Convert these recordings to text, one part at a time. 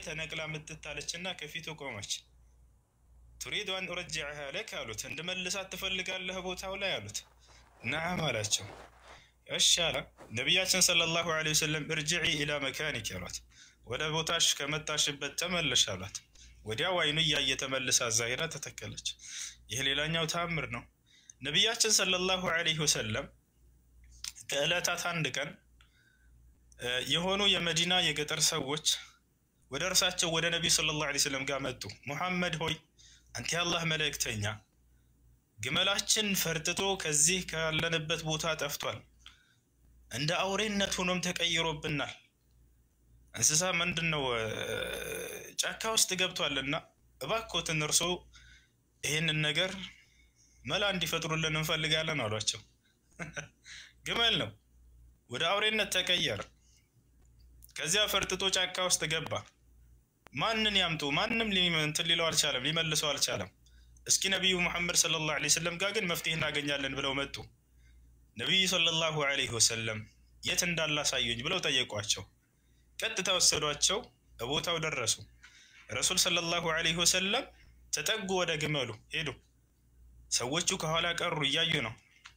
ተነቅላ ምትታለችና ከፊቱ ቆመች። ቱሪዱ አን ኡረጅዐሃ ለክ አሉት። እንድመልሳት ትፈልጋለህ ቦታው ላይ አሉት። ነዓም አላቸው። እሺ አለ። ነቢያችን ሰለላሁ ዐለይሂ ወሰለም እርጅዒ ኢላ መካኒክ አሏት። ወደ ቦታሽ ከመጣሽበት ተመለሽ አሏት። ወዲያው አይኑ እያየ ተመልሳ እዛ ሄዳ ተተከለች። ይህ ሌላኛው ተአምር ነው። ነቢያችን ሰለላሁ ዐለይሂ ወሰለም ከዕለታት አንድ ቀን የሆኑ የመዲና የገጠር ሰዎች ወደ እርሳቸው ወደ ነቢዩ ሰለላሁ ዐለይሂ ወሰለም ጋር መጡ። ሙሐመድ ሆይ አንተ የአላህ መልእክተኛ፣ ግመላችን ፈርጥጦ ከዚህ ካለንበት ቦታ ጠፍቷል፣ እንደ አውሬነት ሆኖም ተቀይሮብናል። እንስሳ ምንድን ነው ጫካ ውስጥ ገብቷልና እባክዎትን እርሶ ይህንን ነገር መላ እንዲፈጥሩልን እንፈልጋለን አሏቸው። ግመል ነው ወደ አውሬነት ተቀየረ። ከዚያ ፈርጥጦ ጫካ ውስጥ ገባ። ማንን ያምጡ? ማንም እንትን ሊለው አልቻለም፣ ሊመልሰው አልቻለም። እስኪ ነቢዩ ሙሐመድ ሰለላሁ ዐለይሂ ወሰለም ጋር ግን መፍትሄ እናገኛለን ብለው መጡ። ነቢዩ ሰለላሁ ዐለይሂ ወሰለም የት እንዳላሳዩኝ ብለው ጠየቋቸው። ቀጥታ ወሰዷቸው፣ በቦታው ደረሱ። ረሱል ሰለላሁ ዐለይሂ ወሰለም ተጠጉ፣ ወደ ግመሉ ሄዱ። ሰዎቹ ከኋላ ቀሩ፣ እያዩ ነው።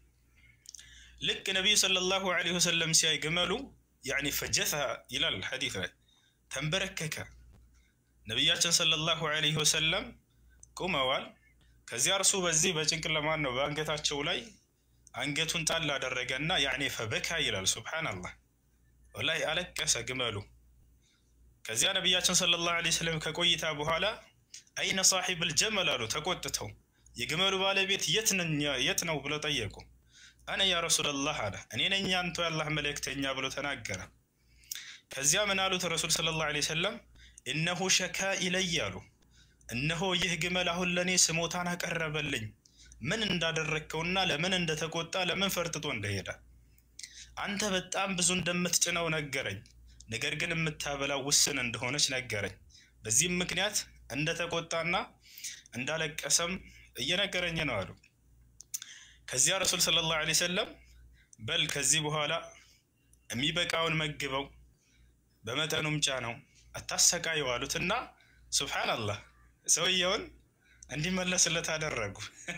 ልክ ነቢዩ ሰለላሁ ዐለይሂ ወሰለም ሲያይ ግመሉ ያኒ ፈጀተ ይላል ሐዲስ ላይ ተንበረከከ። ነቢያችን ሰለላሁ ዐለይሂ ወሰለም ቁመዋል። ከዚያ እርሱ በዚህ በጭንቅለማን ነው በአንገታቸው ላይ አንገቱን ጣል አደረገና ያኔ ፈበካ ይላል። ሱብሓነላህ ወላሂ አለቀሰ ግመሉ። ከዚያ ነቢያችን ሰለላሁ ዐለይሂ ወሰለም ከቆይታ በኋላ አይነ ሳሒብል ጀመል አሉ ተቆጥተው። የግመሉ ባለቤት የት ነው ብለው ጠየቁ። አነ ያ ረሱለላህ አለ እኔ ነኝ አንተ ያላህ መልእክተኛ ብሎ ተናገረ። ከዚያ ምን አሉት ረሱል ሰለላሁ ዐለይሂ ወሰለም እነሁ ሸካ ኢለይ አሉ። እነሆ ይህ ግመል አሁን ለእኔ ስሞታን አቀረበልኝ ምን እንዳደረግከውና ለምን እንደተቆጣ ለምን ፈርጥጦ እንደሄደ አንተ በጣም ብዙ እንደምትጭነው ነገረኝ። ነገር ግን የምታበላው ውስን እንደሆነች ነገረኝ። በዚህም ምክንያት እንደተቆጣና እንዳለቀሰም እየነገረኝ ነው አሉ። ከዚያ ረሱል ሰለላሁ ዐለይሂ ወሰለም በል ከዚህ በኋላ የሚበቃውን መግበው በመጠኑም ጫነው አታሰቃየው አሉትና ሱብሓነላህ ሰውየውን እንዲመለስለት አደረጉ።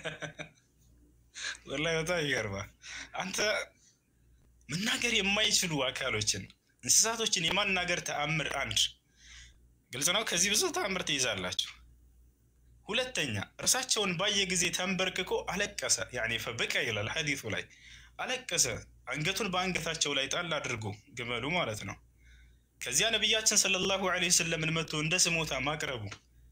ወላሂ በጣም ይገርማል። አንተ መናገር የማይችሉ አካሎችን እንስሳቶችን የማናገር ተአምር አንድ ግልጽ ነው። ከዚህ ብዙ ተአምር ትይዛላችሁ። ሁለተኛ እርሳቸውን ባየ ጊዜ ተንበርክኮ አለቀሰ። ያኔ ፈበቃ ይላል ሐዲሱ ላይ አለቀሰ። አንገቱን በአንገታቸው ላይ ጣል አድርጎ ግመሉ ማለት ነው። ከዚያ ነቢያችን ሰለላሁ ዐለይሂ ወሰለምን መጥቶ እንደ ስሞታ ማቅረቡ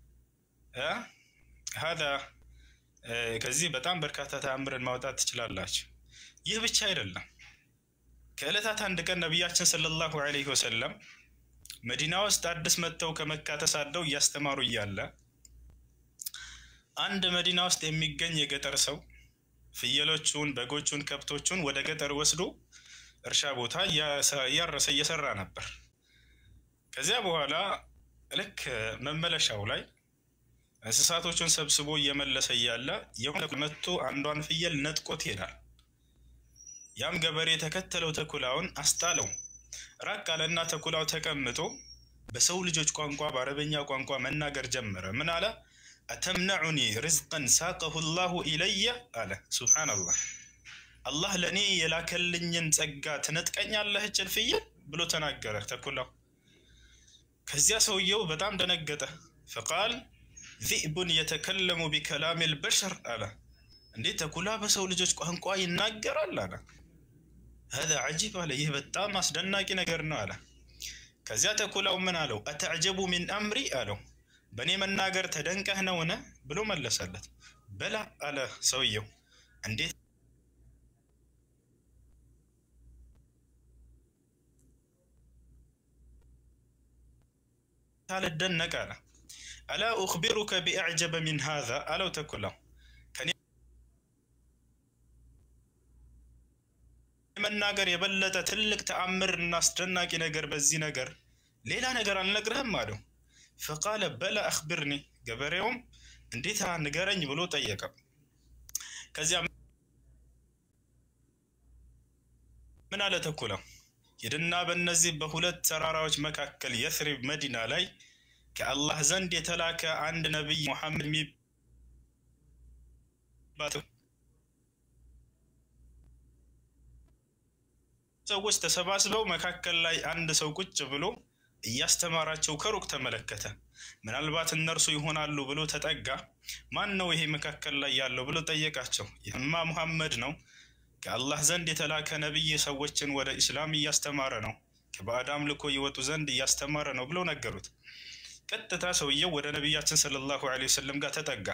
ሀዛ ከዚህ በጣም በርካታ ተአምርን ማውጣት ትችላላችሁ። ይህ ብቻ አይደለም። ከዕለታት አንድ ቀን ነቢያችን ሰለላሁ ዐለይሂ ወሰለም መዲና ውስጥ አዲስ መጥተው ከመካ ተሳደው እያስተማሩ እያለ አንድ መዲና ውስጥ የሚገኝ የገጠር ሰው ፍየሎቹን፣ በጎቹን፣ ከብቶቹን ወደ ገጠር ወስዶ እርሻ ቦታ እያረሰ እየሰራ ነበር። ከዚያ በኋላ ልክ መመለሻው ላይ እንስሳቶቹን ሰብስቦ እየመለሰ እያለ የሆነ መጥቶ አንዷን ፍየል ነጥቆት ይሄዳል። ያም ገበሬ የተከተለው ተኩላውን አስጣለው። ራቅ አለና ተኩላው ተቀምጦ በሰው ልጆች ቋንቋ በአረበኛ ቋንቋ መናገር ጀመረ። ምን አለ? አተምነዑኒ ርዝቀን ሳቀሁ ላሁ ኢለየ አለ። ሱብሓነላህ አላህ ለእኔ የላከልኝን ጸጋ ትነጥቀኛለህ እችን ፍየል ብሎ ተናገረ ተኩላው። ከዚያ ሰውየው በጣም ደነገጠ። ፈቃል ዚእቡን የተከለሙ ቢከላም ልበሸር አለ። እንዴት ተኩላ በሰው ልጆች ቋንቋ ይናገራል አለ። ሀዛ ዐጂብ አለ። ይህ በጣም አስደናቂ ነገር ነው አለ። ከዚያ ተኩላው ምን አለው? አተዕጀቡ ሚን አምሪ አለው። በእኔ መናገር ተደንቀህ ነውን ብሎ መለሰለት። በላ አለ ሰውየው። እንዴት አልደነቅ አለ። አላ ኡኽቢሩከ ቢአዕጀበ ሚን ሃዛ አለው ተኩላው መናገር የበለጠ ትልቅ ተአምር እና አስደናቂ ነገር በዚህ ነገር ሌላ ነገር አልነግርህም አለው። ፈቃለ በላ አኽብርኒ፣ ገበሬውም እንዴት ንገረኝ ብሎ ጠየቀ። ከዚያ ምን አለ ተኩላው ሂድና በእነዚህ በሁለት ተራራዎች መካከል የስሪብ መዲና ላይ ከአላህ ዘንድ የተላከ አንድ ነቢይ ሙሐመድ የሚባል ሰዎች ተሰባስበው መካከል ላይ አንድ ሰው ቁጭ ብሎ እያስተማራቸው ከሩቅ ተመለከተ። ምናልባት እነርሱ ይሆናሉ ብሎ ተጠጋ። ማን ነው ይሄ መካከል ላይ ያለው ብሎ ጠየቃቸው። ይህማ ሙሐመድ ነው፣ ከአላህ ዘንድ የተላከ ነቢይ ሰዎችን ወደ ኢስላም እያስተማረ ነው፣ ከባዕድ አምልኮ ይወጡ ዘንድ እያስተማረ ነው ብለው ነገሩት። ቀጥታ ሰውየው ወደ ነቢያችን ሰለላሁ ዐለይሂ ወሰለም ጋር ተጠጋ።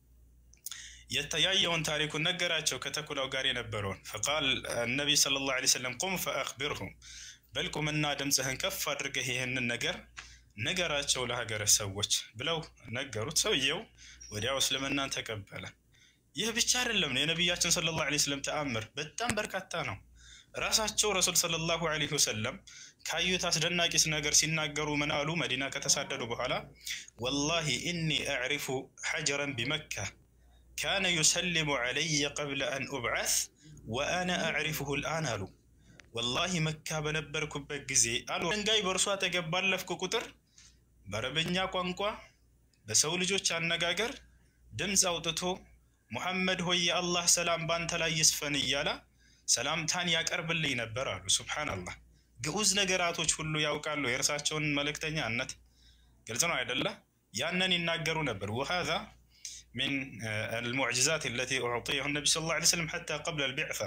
የተያየውን ታሪኩን ነገራቸው፣ ከተኩላው ጋር የነበረውን ፈቃል ነቢይ ሰለላሁ ዐለይሂ ወሰለም ቁም ፈአኽቢርሁም በልቁምና ድምፅህን ከፍ አድርገህ ይህንን ነገር ንገራቸው ለሀገረ ሰዎች ብለው ነገሩት። ሰውየው ወዲያው እስልምናን ተቀበለ። ይህ ብቻ አይደለም ነው የነቢያችን ሰለላሁ ዐለይሂ ወሰለም ተአምር በጣም በርካታ ነው። ራሳቸው ረሱል ሰለላሁ ዐለይሂ ወሰለም ካዩት አስደናቂስ ነገር ሲናገሩ ምን አሉ? መዲና ከተሳደዱ በኋላ ወላሂ ኢኒ አዕሪፉ ሐጀረን ቢመካ ካነ ዩሰሊሙ ዐለየ ቀብለ አን ኡብዓት ወአነ አዕሪፉሁ ልአን አሉ። ወላሂ መካ በነበርኩበት ጊዜ አሉ ድንጋይ በእርሱ አጠገብ ባለፍኩ ቁጥር በአረበኛ ቋንቋ በሰው ልጆች አነጋገር ድምፅ አውጥቶ ሙሐመድ ሆይ የአላህ ሰላም ባንተ ላይ ይስፈን እያለ ሰላምታን ያቀርብልኝ ነበር አሉ። ሱብሓነላህ ግዑዝ ነገራቶች ሁሉ ያውቃሉ የእርሳቸውን መልእክተኛነት። ግልጽ ነው አይደለ? ያንን ይናገሩ ነበር። ወሃዛ ሚን አልሙዕጅዛት አለቲ ኡዕጢየሁ ነቢ ሰለላሁ ዐለይሂ ወሰለም ሐታ ቀብለ አልቢዕሳ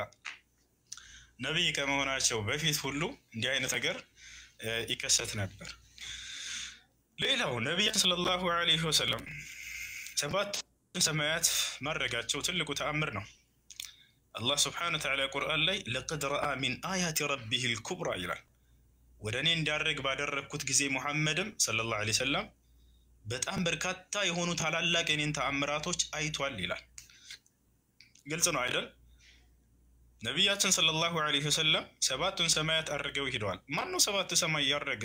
ነቢይ ከመሆናቸው በፊት ሁሉ እንዲህ አይነት ነገር ይከሰት ነበር። ሌላው ነቢያችን ሰለላሁ ዐለይሂ ወሰለም ሰባት ሰማያት ማድረጋቸው ትልቁ ተአምር ነው። አላህ ስብሓነ ወተዓላ ቁርአን ላይ ለቀድ ረአ ሚን አያቲ ረቢህ ልኩብራ ይላል። ወደ እኔ እንዲያደርግ ባደረግኩት ጊዜ ሙሐመድም ሰለላሁ ዐለይሂ ወሰለም በጣም በርካታ የሆኑ ታላላቅ የኔን ተአምራቶች አይቷል ይላል። ግልጽ ነው አይደል? ነቢያችን ሰለላሁ ዐለይሂ ወሰለም ሰባቱን ሰማያት አድርገው ሂደዋል። ማን ነው ሰባት ሰማይ ያረገ?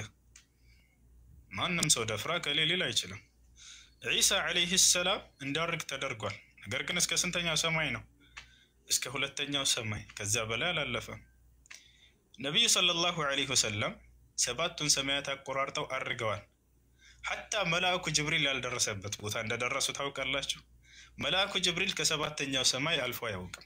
ማንም ሰው ደፍራ ከሌ ሊል አይችልም። ዒሳ ዐለይሂ ሰላም እንዳርግ ተደርጓል። ነገር ግን እስከ ስንተኛው ሰማይ ነው? እስከ ሁለተኛው ሰማይ፣ ከዚያ በላይ አላለፈም። ነቢዩ ሰለላሁ ዐለይሂ ወሰለም ሰባቱን ሰማያት አቆራርጠው አድርገዋል። ሐታ መልአኩ ጅብሪል ያልደረሰበት ቦታ እንደደረሱ ታውቃላችሁ። መልአኩ ጅብሪል ከሰባተኛው ሰማይ አልፎ አያውቅም።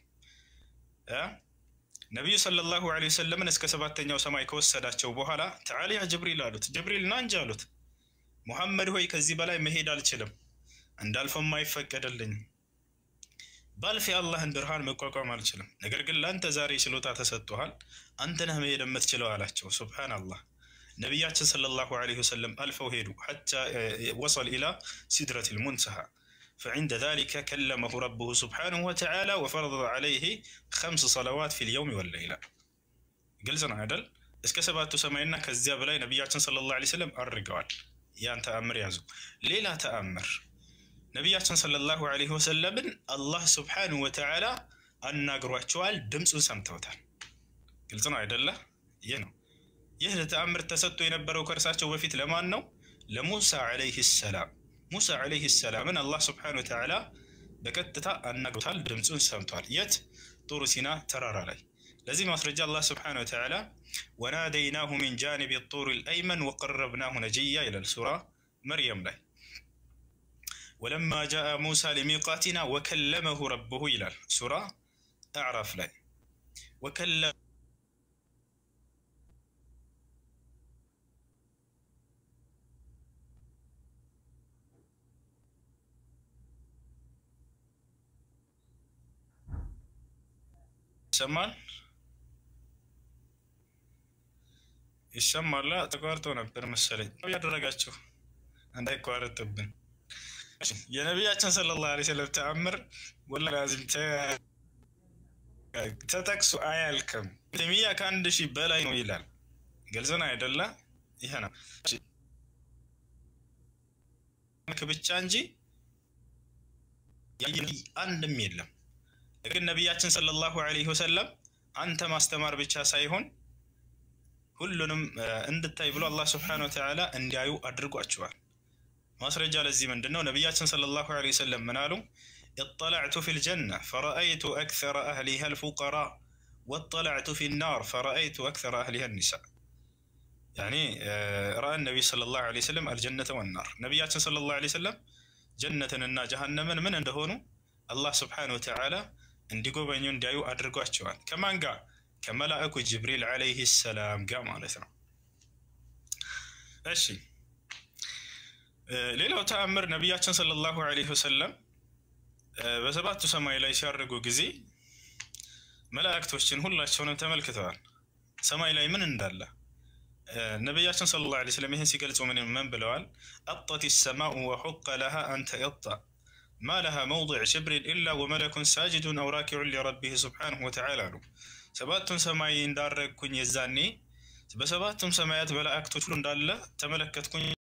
ነቢዩ ሰለላሁ ዐለይሂ ወሰለምን እስከ ሰባተኛው ሰማይ ከወሰዳቸው በኋላ ተዓላ ያ ጅብሪል አሉት። ጅብሪል ና እንጂ አሉት። ሙሐመድ ሆይ ከዚህ በላይ መሄድ አልችልም፣ እንዳልፈም አይፈቀደልኝም። ባልፍ የአላህን ብርሃን መቋቋም አልችልም። ነገር ግን ለአንተ ዛሬ ችሎታ ተሰጥቶሃል፣ አንተ ነህ መሄድ የምትችለው አላቸው። ሱብሓነላህ። ነቢያችን ሰለላሁ ዐለይሂ ወሰለም አልፈው ሄዱ። ሐታ ወሰል ኢላ ሲድረቲል ሙንተሃ فعند ذلك كلمه ربه سبحانه وتعالى وفرض عليه خمس صلوات في اليوم والليلة قلت أنا عدل እስከ ሰባቱ ሰማይና ከዚያ በላይ ነቢያችን ሰለላሁ ዐለይሂ ወሰለም አድርገዋል። ያን ተአምር ያዙ። ሌላ ተአምር ነቢያችን ሰለላሁ ዐለይሂ ወሰለምን አላህ ስብሓነሁ ወተዓላ አናግሯቸዋል። ድምፁን ሰምተውታል። ግልጽ ነው አይደለ? ይህ ነው። ይህ ተአምር ተሰጥቶ የነበረው ከእርሳቸው በፊት ለማን ነው? ለሙሳ ዐለይሂ ሰላም ሙሳ ዐለይሂ ሰላምን አላህ ስብሓነሁ ወተዓላ በቀጥታ አናግሮታል። ድምፁን ሰምቷል። የት? ጡሩ ሲና ተራራ ላይ። ለዚህ ማስረጃ አላህ ስብሓነሁ ወተዓላ ወናደይናሁ ሚን ጃኒቢ ጡር ልአይመን ወቀረብናሁ ነጅያ ይላል ሱራ መርየም ላይ። ወለማ ጃአ ሙሳ ሊሚቃቲና ወከለመሁ ረብሁ ይላል ሱራ አዕራፍ ላይ ወከለ ይሰማል ይሰማላ። ተቋርጦ ነበር መሰለኝ ያደረጋችሁ እንዳይቋረጥብን። የነቢያችን ሰለላሁ ዐለይሂ ወሰለም ተአምር ወላሂ ላዚም ተጠቅሶ አያልቅም። ሚያ ከአንድ ሺህ በላይ ነው ይላል። ግልጽ ነው አይደለ? ይሄ ነው ብቻ እንጂ አንድም የለም። ግን ነቢያችን ሰለላሁ ዐለይሂ ወሰለም አንተ ማስተማር ብቻ ሳይሆን ሁሉንም እንድታይ ብሎ አላህ ስብሐነሁ ወተዓላ እንዲያዩ አድርጓቸዋል። ማስረጃ ለዚህ ምንድን ነው? ነቢያችን ሰለላሁ ዐለይሂ ወሰለም ምን አሉ? ኢጠለዕቱ ፊል ጀነ ፈረአይቱ አክሰረ አህሊሃ አልፉቀራ ወጠለዕቱ ፊ ናር ፈረአይቱ አክሰረ አህሊሃ ኒሳ። ያኔ ረአ ነቢይ ሰለላሁ ዐለይሂ ወሰለም አልጀነተ ወናር ነቢያችን ሰለላሁ ዐለይሂ ወሰለም ጀነትንና ጀሃነምን ምን እንደሆኑ አላህ ስብሓነሁ ወተዓላ እንዲጎበኙ እንዲያዩ አድርጓቸዋል። ከማን ጋር? ከመላእኩ ጅብሪል ዐለይሂ ሰላም ጋር ማለት ነው። እሺ ሌላው ተአምር ነቢያችን ሰለላሁ ዐለይሂ ወሰለም በሰባቱ ሰማይ ላይ ሲያርጉ ጊዜ መላእክቶችን ሁላቸውንም ተመልክተዋል። ሰማይ ላይ ምን እንዳለ ነቢያችን ሰለላሁ ዐለይሂ ወሰለም ይህን ሲገልጹ ምን ምን ብለዋል? አጠት ሰማኡ ወሑቀ ለሃ አንተ የጣ ማ ለሃ መውضዕ ሽብሪን ኢላ ወመለኩን ሳጅዱን አው ራኪዑን ሊረቢህ ስብሓነሁ ወተዓላ አሉ። ሰባቱን ሰማይ እንዳረግኩኝ የዛኔ በሰባቱም ሰማያት መላእክቶች ሁሉ እንዳለ ተመለከትኩኝ